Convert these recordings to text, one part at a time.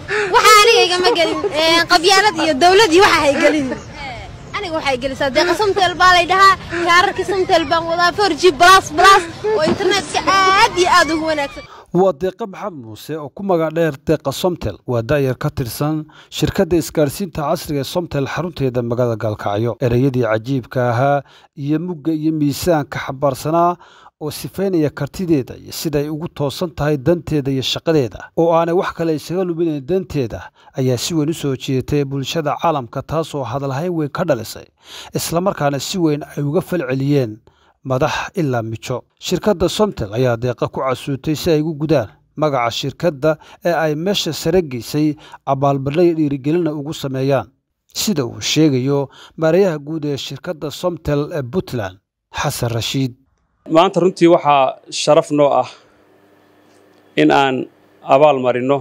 waxa aniga igama gelin qabyaalad iyo dawlad iyo waxa hay gelin aniga waxay gelisaa deeqa samtel baa lay dhahaa kaararkii samtel baan wadaa four g plus plus oo internetka aad iyo aad ugu wanaagsan waa deeqa maxamed muuse oo ku magac dheer deeqa somtel waa da'yar ka tirsan shirkadda isgaadhsiinta casriga ee somtel xarunteeda magaalada gaalkacyo ereyadii cajiibka ahaa iyo mugga iyo miisaanka xambaarsanaa oo sifaynaya kartideeda iyo siday ugu toosan tahay danteeda iyo shaqadeeda oo aanay wax kale isaga luminayn danteeda ayaa si weyn u soo jeedatay bulshada caalamka taasoo hadalhayn weyn ka dhalisay islamarkaana si weyn ay uga falceliyeen madax ilaa mijo shirkadda somtel ayaa deeqa ku casuutay si ay ugu gudaan magaca shirkadda ee ay meesha sare geysay abaalmarnay dhiirigelina ugu sameeyaan sida uu sheegayo maareeyaha guud ee shirkadda somtel ee puntland xasan rashiid maanta runtii waxaa sharaf noo ah in aan abaal marinno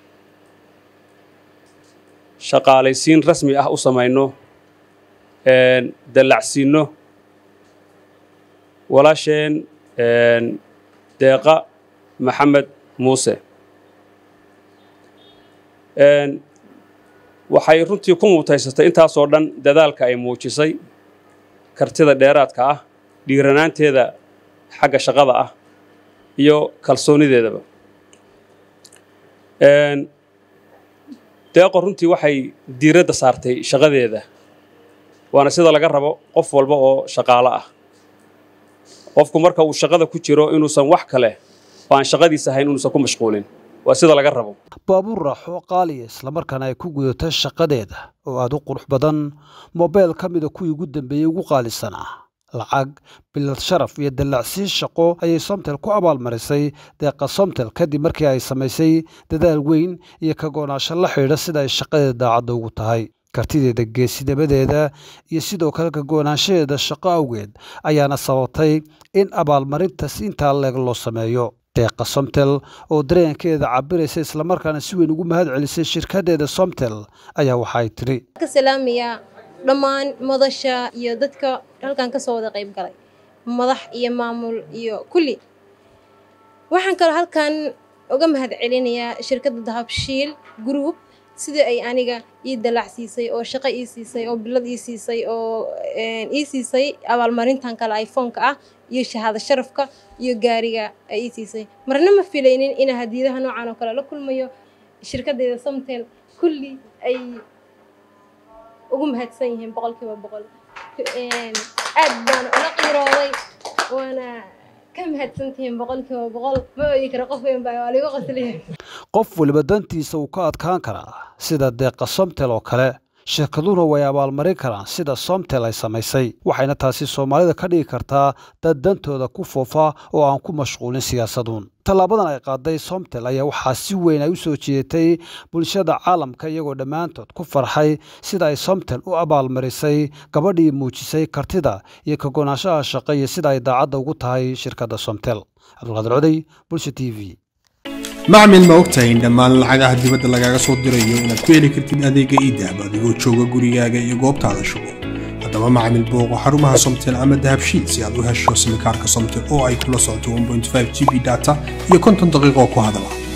shaqaalaysiin rasmi ah u samayno dallacsiinno walaasheen deeqa maxamed muuse waxay runtii ku mutaysatay intaasoo dhan dadaalka ay muujisay kartida dheeraadka ah dhiiranaanteeda xagga shaqada ah iyo kalsoonideedaba deeqo runtii waxay diiradda saartay shaqadeeda waana sida laga rabo qof walba oo shaqaalo ah qofku marka uu shaqada ku jiro inuusan wax kale oo aan shaqadiisa ahayn inuusan ku mashquulin waa sida laga rabo baabuur raaxo qaaliya islamarkaana ay ku gudato shaqadeeda oo aad u qurux badan mobeyl ka mida kuwii ugu dambeeyey ugu qaalisan ah lacag bilad sharaf iyo dallacsiin shaqo ayay somtel ku abaalmarisay deeqa somtel kadib markii ay samaysay dadaal weyn iyo ka go'naansho la xidhiidha sida ay shaqadeeda daacadda ugu tahay kartideeda geesinimadeeda iyo sidoo kale ka go'naanshaheeda shaqo awgeed ayaana sababtay in abaalmarintaas intaa leeg loo sameeyo deeqa somtel oo dareenkeeda cabiraysa islamarkaana si weyn ugu mahad celisay shirkaddeeda somtel ayaa waxaay tidhi ka salaamayaa dhammaan madasha iyo dadka halkan ka soo wada qayb galay madax iyo maamul iyo kulli waxaan kaloo halkan uga mahad celinayaa shirkadda dahabshiil group sidii ay aniga ii dalacsiisay oo shaqo ii siisay oo bilad ii siisay oo ii siisay abaalmarintan kale iphoneka ah iyo shahaado sharafka iyo gaariga ay ii siisay marna ma filaynin inaa hadiyadaha noocan oo kale la kulmayo shirkaddeeda somtel kulli ay ugu mahadsan yihiin boqolkiiba boqol aad baan ula qiirooday waana ka mahadsantihiin boqolkiiba boqol ma ooyi karo qof weyn baa waa ligu qasliya qof weliba dantiisa uu ka adkaan karaa sida deeqa somtel oo kale shirkaduhuna way abaalmarin karaan sida somtel ay samaysay waxayna taasi soomaalida ka dhigi kartaa dad dantooda ku foofa oo aan ku mashquulin siyaasaduun tallaabadan ay qaaday somtel ayaa waxaa si weyn ay u soo jeedatay bulshada caalamka iyagoo dhammaantood ku farxay sida ay somtel u abaalmarisay gabadhii muujisay kartida iyo ka go'naanshaha shaqo iyo sida ay daacadda ugu tahay shirkadda somtel cabdulqaadir coday bulsha t v macmil ma ogtahay in dhammaan lacagaha dibadda lagaaga soo dirayo inaad ku heli kartid adeega iidahab adigoo jooga gurigaaga iyo goobtaada shugo haddaba macmil booqo xarumaha somtel ama dahabshiid si aad u hesho simikaarka somtel oo ay kula socoto g b data iyo konton daqiiqoo ku hadala